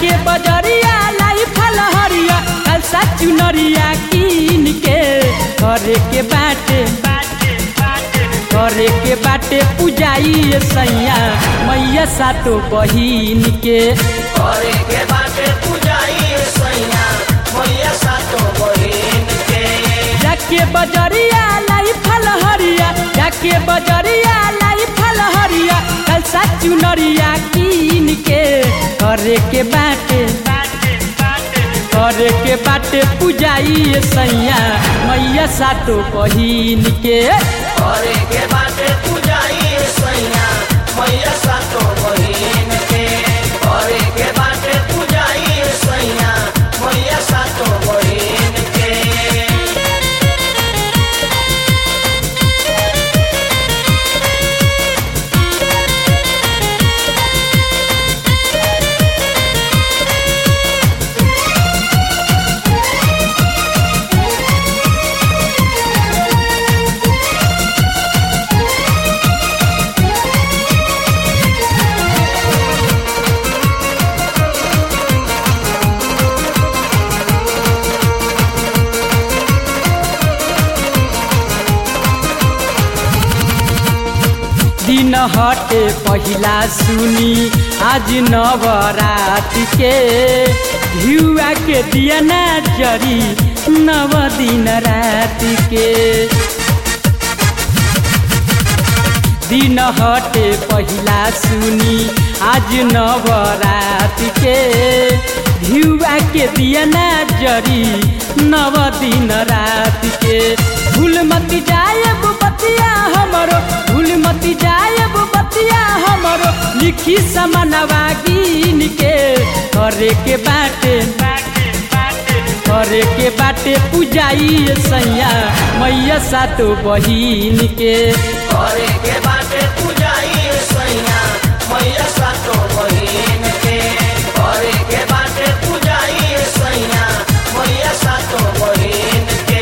जाके बजरिया लाई फल हरिया कलसा चुनरिया कीन के करे के बाटे करे के बाटे पूजाई सैया मैया सातो बहिन के करे के बाटे पूजाई सैया मैया सातो बहिन के जाके बजरिया लाई फल हरिया जाके बजरिया लाई फल हरिया कलसा चुनरिया कीन के करे के बाटे करे के बाटे पूजाई सैया मैया सातो बहिन के करे के बाटे पूजाई सैया मैया सातो बहिन के करे के बाटे पूजाई सैया मैया सातो बहिन के दिन हटे पहिला सुनी आज नवरात के घिउआ के दिया ना जरी नव दिन रात के दिन हटे पहिला सुनी आज नवरात के घिउआ के दिया ना जरी नव दिन रात के भूल मत जायब बतिया हमरो भूल मत जायब बतिया हमरो लिखी समनवा गिन के करे के बाटे करे के बाटे पूजाई सैया मैया सातो बहिन के करे के बाटे पूजाई सैया मैया सातो बहिन के करे के बाटे पूजाई सैया मैया सातो बहिन के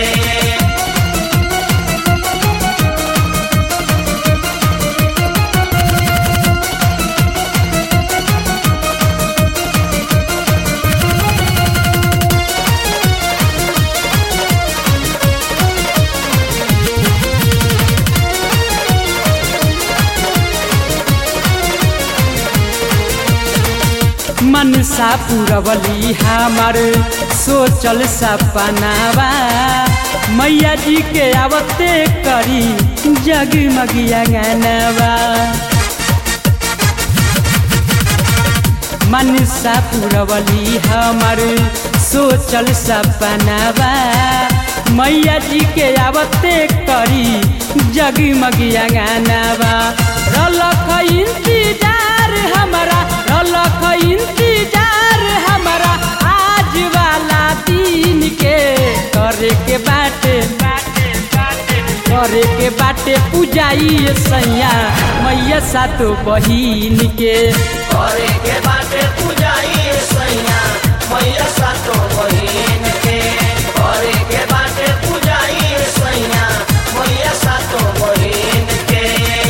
मनसा पुरवली हमर सोचल सपनावा मैया जी के आवते करी जगमगिया गानवा मनसा पुरवली हमर सोचल सपनावा मैया जी के आवते करी जगमगिया गानवा रलख इंतजार हमारा रलख इंतजार हमारा आज वाला दिन के करे के बाटे करे के बाटे पूजाई सैया मैया सातो बहिन के करे के बाटे पूजाई सैया मैया सातो बहिन के करे के बाटे पूजाई सैया मैया सातो बहिन के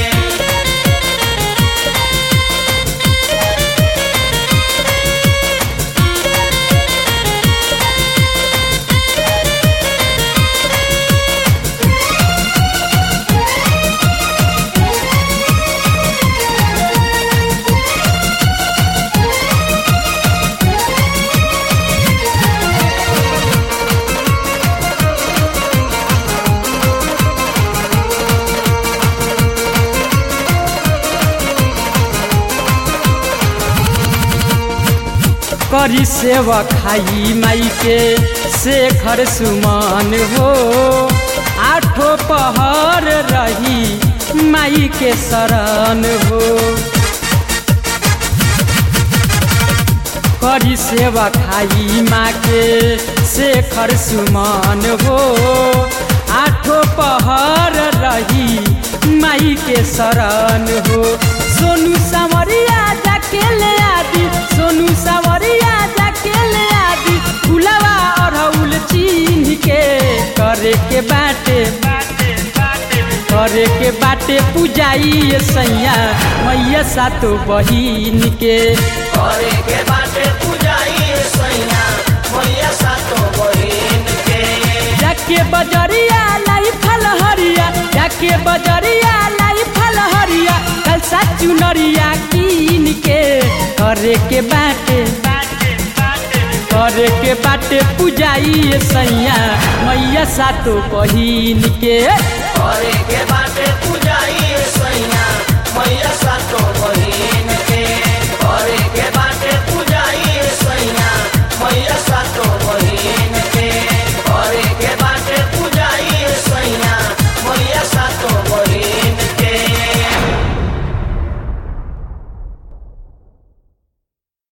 करी सेवा खाई माई के शेखर सुमान हो आठो पहर रही माई के शरण हो करी सेवा खाई माँ के शेखर सुमान हो आठो पहर रही माई के शरण हो सोनू सावरिया जाके ले आदि सोनू सावरिया जाके ले आदि फुलवा अरहुल चिन्ह के करे के बाटे करे के बाटे पूजाई सैया मैया सातो बहिन के करे के बाटे पूजाई चुनरिया कीन के करे के बाटे करे के बाटे पूजाई सैया मैया सातो बहिन के करे